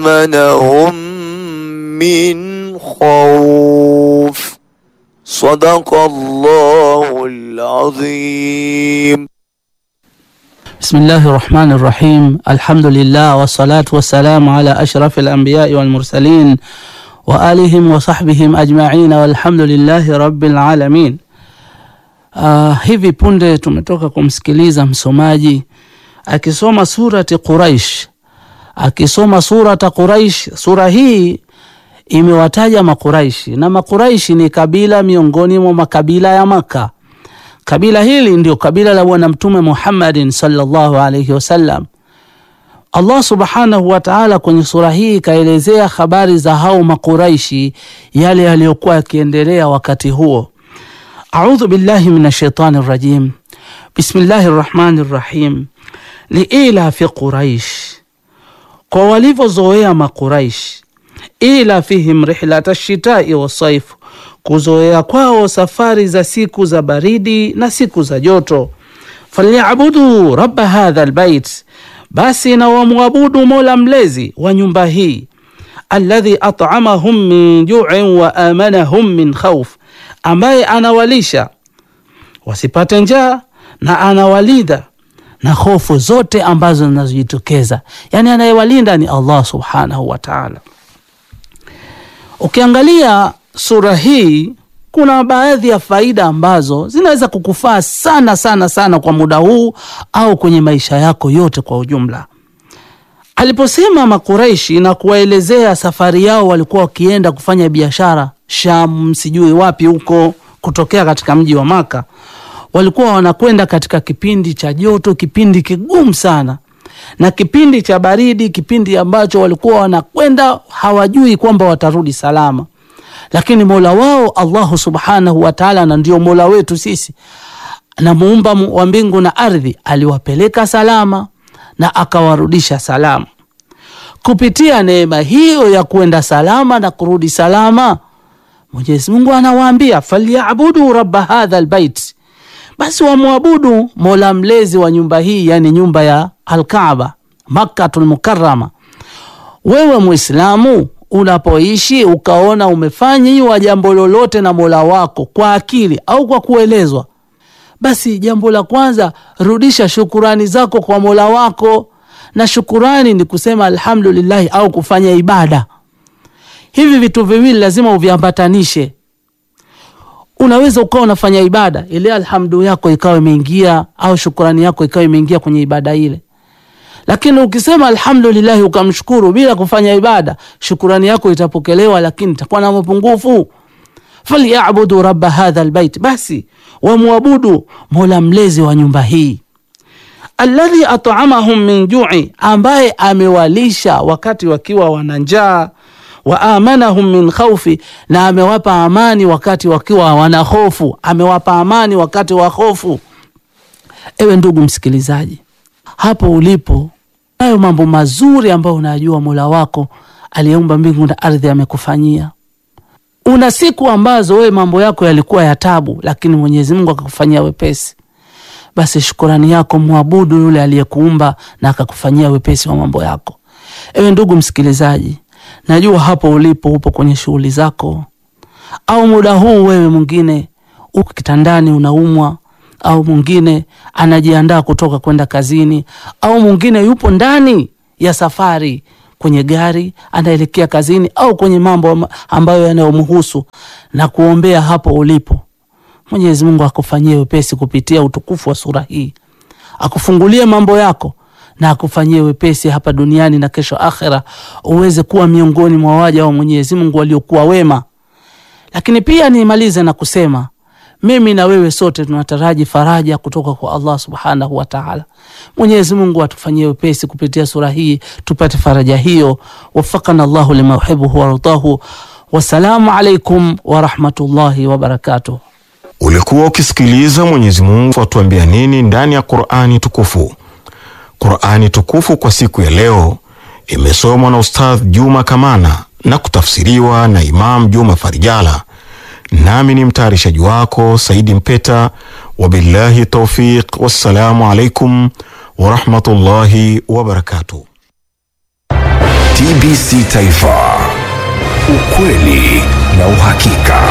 وآمنهم من خوف صدق الله العظيم بسم الله الرحمن الرحيم الحمد لله والصلاة والسلام على أشرف الأنبياء والمرسلين وآلهم وصحبihim ajma'in walhamdulillahi rabbil alamin. Uh, hivi punde tumetoka kumsikiliza msomaji akisoma surati Quraish, akisoma surata Quraish. Sura hii imewataja Makuraishi na Makuraishi ni kabila miongoni mwa makabila ya Maka. Kabila hili ndio kabila la Bwana Mtume Muhammadin sallallahu alaihi wasallam. Allah subhanahu wa ta'ala kwenye sura hii ikaelezea habari za hao Makuraishi, yale yaliyokuwa yakiendelea wakati huo. Audhu billahi minash shaitani rajim. Bismillahi rrahmani rrahim. Liila fi Quraish, kwa walivyozoea Makuraish. Ila fihim rihlata shitai wasaif, kuzoea kwao safari za siku za baridi na siku za joto. Falyabudu rabba hadha albayt, basi na wamwabudu mola mlezi wa nyumba hii. Alladhi at'amahum min ju'in wa amanahum min khawf, ambaye anawalisha wasipate njaa na anawalinda na hofu zote ambazo zinazojitokeza. Yani anayewalinda ni Allah subhanahu wa ta'ala. Ukiangalia sura hii kuna baadhi ya faida ambazo zinaweza kukufaa sana sana sana kwa muda huu au kwenye maisha yako yote kwa ujumla. Aliposema Makuraishi na kuwaelezea safari yao, walikuwa wakienda kufanya biashara Sham, sijui wapi huko, kutokea katika mji wa Maka. Walikuwa wanakwenda katika kipindi cha joto, kipindi kigumu sana, na kipindi cha baridi, kipindi ambacho walikuwa wanakwenda hawajui kwamba watarudi salama lakini mola wao Allahu subhanahu wa taala, na ndio mola wetu sisi na muumba wa mbingu na ardhi, aliwapeleka salama na akawarudisha salama. Kupitia neema hiyo ya kuenda salama na kurudi salama, Mwenyezi Mungu anawaambia falyabudu rabba hadha albayt, basi wamwabudu mola mlezi wa nyumba hii, yani nyumba ya Alkaaba Makkatul Mukarrama. Wewe Muislamu unapoishi ukaona umefanyiwa jambo lolote na mola wako kwa akili au kwa kuelezwa, basi jambo la kwanza rudisha shukurani zako kwa mola wako, na shukurani ni kusema alhamdulillahi au kufanya ibada. Hivi vitu viwili lazima uviambatanishe. Unaweza ukawa unafanya ibada ile, alhamdu yako ikawa imeingia au shukurani yako ikawa imeingia kwenye ibada ile lakini ukisema alhamdulillahi ukamshukuru bila kufanya ibada, shukurani yako itapokelewa, lakini itakuwa na mapungufu. Falyabudu rabba hadha albayt, basi wamwabudu mola mlezi wa nyumba hii. Alladhi at'amahum min ju'i, ambaye amewalisha wakati wakiwa wana njaa. Wa amanahum min khawfi, na amewapa amani wakati wakiwa wana hofu. Amewapa amani wakati wa hofu. Ewe ndugu msikilizaji hapo ulipo, nayo mambo mazuri ambayo unajua mola wako aliyeumba mbingu na ardhi amekufanyia. Una siku ambazo wewe mambo yako yalikuwa ya tabu, lakini Mwenyezi Mungu akakufanyia wepesi. Basi shukurani yako mwabudu yule aliyekuumba na akakufanyia wepesi wa mambo yako. Ewe ndugu msikilizaji, najua hapo ulipo upo kwenye shughuli zako, au muda huu wewe mwingine uko kitandani unaumwa au mwingine anajiandaa kutoka kwenda kazini, au mwingine yupo ndani ya safari kwenye gari anaelekea kazini, au kwenye mambo ambayo yanayomhusu, na kuombea hapo ulipo. Mwenyezi Mungu akufanyie wepesi kupitia utukufu wa sura hii, akufungulie mambo yako na akufanyie wepesi hapa duniani na kesho akhera, uweze kuwa miongoni mwa waja wa Mwenyezi Mungu waliokuwa wema. Lakini pia nimalize na kusema mimi na wewe sote tunataraji faraja kutoka kwa Allah subhanahu wa taala. Mwenyezi Mungu atufanyie wepesi kupitia sura hii tupate faraja hiyo. Wafakana Allahu lima yuhibbuhu wardahu. Wassalamu alaikum warahmatullahi wabarakatuh. Ulikuwa ukisikiliza Mwenyezi Mungu atuambia nini ndani ya Qur'ani tukufu. Qur'ani tukufu kwa siku ya leo imesomwa na Ustadh Juma Kamana na kutafsiriwa na Imam Juma Farijala. Nami ni mtayarishaji wako Saidi Mpeta. Wabillahi taufiq, wassalamu alaikum warahmatullahi wabarakatuh. TBC Taifa, ukweli na uhakika.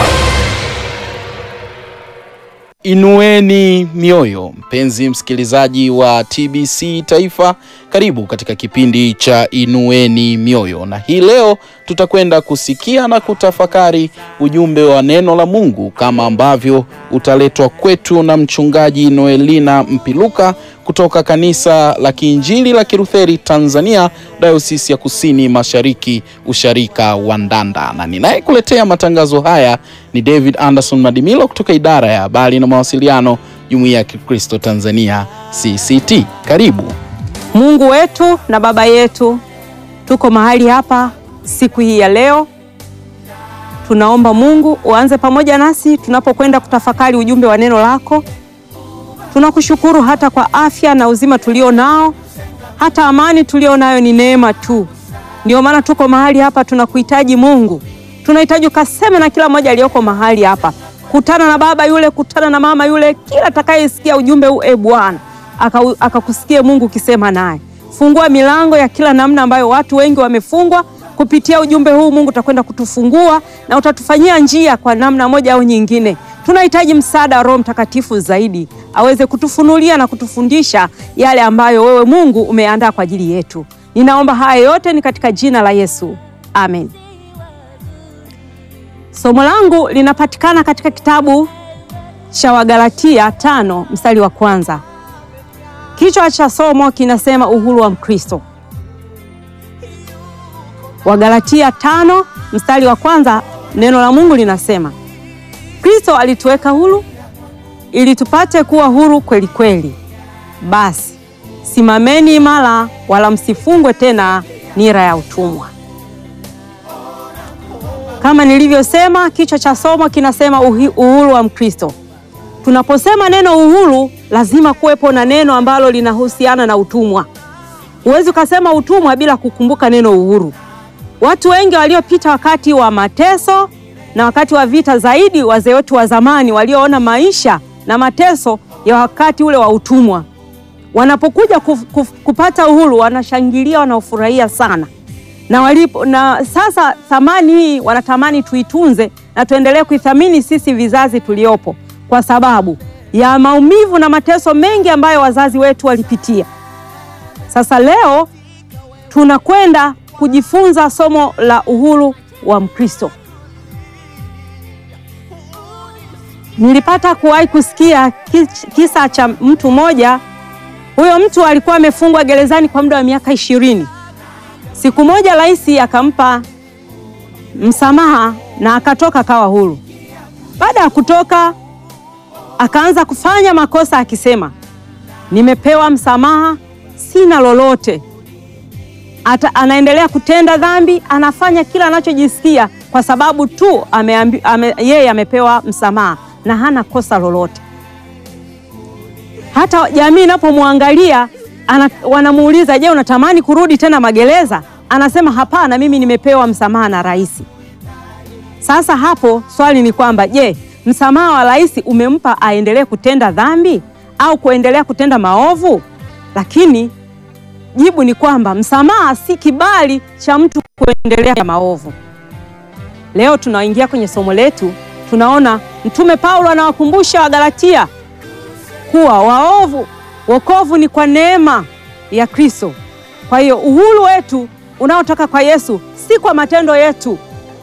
Inueni mioyo, mpenzi msikilizaji wa TBC Taifa, karibu katika kipindi cha Inueni Mioyo, na hii leo tutakwenda kusikia na kutafakari ujumbe wa neno la Mungu kama ambavyo utaletwa kwetu na mchungaji Noelina Mpiluka kutoka kanisa la Kiinjili la Kilutheri Tanzania, Dayosisi ya Kusini Mashariki, usharika wa Ndanda, na ninayekuletea matangazo haya ni David Anderson Madimilo kutoka idara ya habari na mawasiliano, Jumuiya ya Kikristo Tanzania CCT. Karibu. Mungu wetu na Baba yetu, tuko mahali hapa siku hii ya leo. Tunaomba Mungu uanze pamoja nasi tunapokwenda kutafakari ujumbe wa neno lako. Tunakushukuru hata kwa afya na uzima tulio nao, hata amani tulio nayo ni neema tu. Ndio maana tuko mahali hapa, tunakuhitaji Mungu, tunahitaji ukaseme na kila mmoja aliyoko mahali hapa. Kutana na baba yule, kutana na mama yule, kila atakayesikia ujumbe huu, e Bwana akakusikie aka Mungu ukisema naye. Fungua milango ya kila namna ambayo watu wengi wamefungwa kupitia ujumbe huu. Mungu utakwenda kutufungua na utatufanyia njia kwa namna moja au nyingine. Tunahitaji msaada wa Roho Mtakatifu zaidi aweze kutufunulia na kutufundisha yale ambayo wewe Mungu umeandaa kwa ajili yetu. Ninaomba haya yote ni katika jina la Yesu, amen. Somo langu linapatikana katika kitabu cha Wagalatia tano mstari wa kwanza. Kichwa cha somo kinasema uhuru wa Mkristo. Wagalatia tano mstari wa kwanza, neno la Mungu linasema Kristo alituweka huru ili tupate kuwa huru kweli kweli. Basi simameni imara, wala msifungwe tena nira ya utumwa. Kama nilivyosema, kichwa cha somo kinasema uhuru wa Mkristo. Tunaposema neno uhuru, lazima kuwepo na neno ambalo linahusiana na utumwa. Huwezi ukasema utumwa bila kukumbuka neno uhuru. Watu wengi waliopita wakati wa mateso na wakati wa vita, zaidi wazee wetu wa zamani walioona maisha na mateso ya wakati ule wa utumwa, wanapokuja kuf, kuf, kupata uhuru wanashangilia, wanaofurahia sana na walipo, na sasa thamani hii wanatamani tuitunze na tuendelee kuithamini sisi vizazi tuliopo kwa sababu ya maumivu na mateso mengi ambayo wazazi wetu walipitia. Sasa leo tunakwenda kujifunza somo la uhuru wa Mkristo. Nilipata kuwahi kusikia kisa cha mtu mmoja. Huyo mtu alikuwa amefungwa gerezani kwa muda wa miaka ishirini. Siku moja rais akampa msamaha na akatoka akawa huru. Baada ya kutoka akaanza kufanya makosa akisema, nimepewa msamaha, sina lolote. Ata, anaendelea kutenda dhambi, anafanya kila anachojisikia kwa sababu tu ameambi, ame, yeye amepewa msamaha na hana kosa lolote. Hata jamii inapomwangalia wanamuuliza, je, unatamani kurudi tena magereza? Anasema hapana, mimi nimepewa msamaha na rais. Sasa hapo swali ni kwamba je, msamaha wa rais umempa aendelee kutenda dhambi au kuendelea kutenda maovu? Lakini jibu ni kwamba msamaha si kibali cha mtu kuendelea maovu. Leo tunaingia kwenye somo letu, tunaona Mtume Paulo anawakumbusha Wagalatia kuwa waovu, wokovu ni kwa neema ya Kristo. Kwa hiyo uhuru wetu unaotoka kwa Yesu si kwa matendo yetu.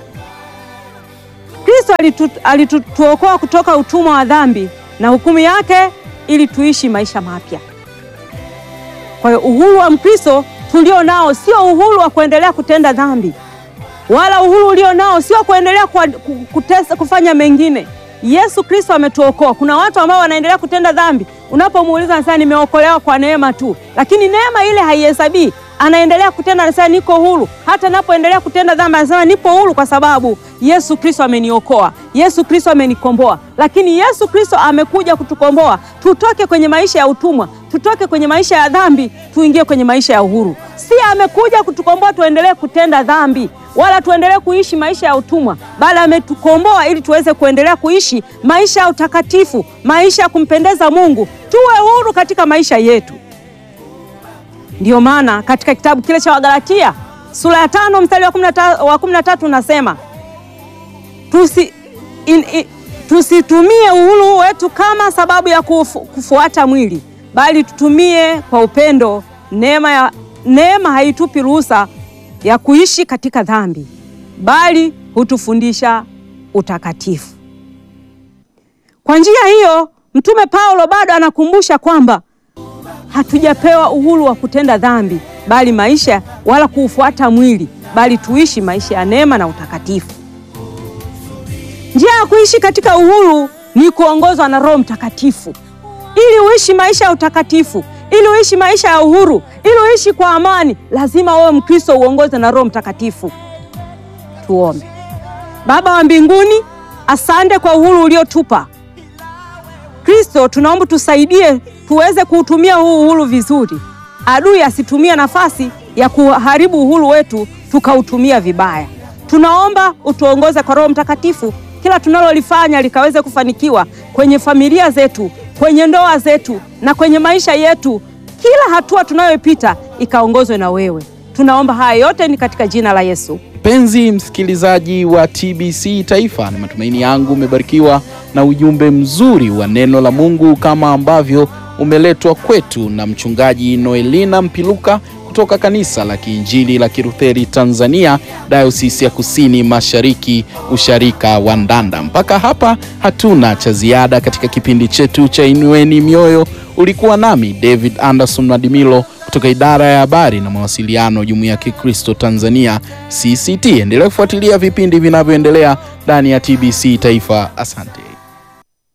Kristo alituokoa kutoka utumwa wa dhambi na hukumu yake ili tuishi maisha mapya. Kwa hiyo uhuru wa Mkristo tulio nao sio uhuru wa kuendelea kutenda dhambi, wala uhuru ulio nao sio kuendelea kwa, kutesa, kufanya mengine. Yesu Kristo ametuokoa. Kuna watu ambao wanaendelea kutenda dhambi, unapomuuliza anasema nimeokolewa kwa neema tu, lakini neema ile haihesabii. Anaendelea kutenda, anasema niko huru. Hata napoendelea kutenda dhambi, anasema nipo huru kwa sababu Yesu Kristo ameniokoa, Yesu Kristo amenikomboa. Lakini Yesu Kristo amekuja kutukomboa, tutoke kwenye maisha ya utumwa, tutoke kwenye maisha ya dhambi, tuingie kwenye maisha ya uhuru. Si amekuja kutukomboa tuendelee kutenda dhambi wala tuendelee kuishi maisha ya utumwa, bali ametukomboa ili tuweze kuendelea kuishi maisha ya utakatifu, maisha ya kumpendeza Mungu, tuwe huru katika maisha yetu. Ndiyo maana katika kitabu kile cha Wagalatia sura ya tano mstari wa kumi na ta- wa kumi na tatu unasema tusi, in, in, tusitumie uhuru wetu kama sababu ya kufu, kufuata mwili, bali tutumie kwa upendo. Neema, ya, neema haitupi ruhusa ya kuishi katika dhambi, bali hutufundisha utakatifu. Kwa njia hiyo, Mtume Paulo bado anakumbusha kwamba hatujapewa uhuru wa kutenda dhambi, bali maisha wala kuufuata mwili, bali tuishi maisha ya neema na utakatifu. Njia ya kuishi katika uhuru ni kuongozwa na Roho Mtakatifu. Ili uishi maisha ya utakatifu, ili uishi maisha ya uhuru, ili uishi kwa amani, lazima wewe Mkristo uongozwe na Roho Mtakatifu. Tuombe. Baba wa mbinguni, asante kwa uhuru uliotupa. Kristo, tunaomba tusaidie tuweze kuutumia huu uhuru vizuri, adui asitumie nafasi ya kuharibu uhuru wetu tukautumia vibaya. Tunaomba utuongoze kwa Roho Mtakatifu, kila tunalolifanya likaweze kufanikiwa kwenye familia zetu, kwenye ndoa zetu na kwenye maisha yetu. Kila hatua tunayoipita ikaongozwe na wewe. Tunaomba haya yote ni katika jina la Yesu. Mpenzi msikilizaji wa TBC Taifa, ni matumaini yangu umebarikiwa na ujumbe mzuri wa neno la Mungu kama ambavyo umeletwa kwetu na mchungaji Noelina Mpiluka kutoka kanisa la Kiinjili la Kilutheri Tanzania, Dayosisi ya Kusini Mashariki, usharika wa Ndanda. Mpaka hapa hatuna cha ziada katika kipindi chetu cha Inueni Mioyo. Ulikuwa nami David Anderson Madimilo kutoka idara ya habari na mawasiliano Jumuiya ya Kikristo Tanzania CCT. Endelea kufuatilia vipindi vinavyoendelea ndani ya TBC Taifa. Asante.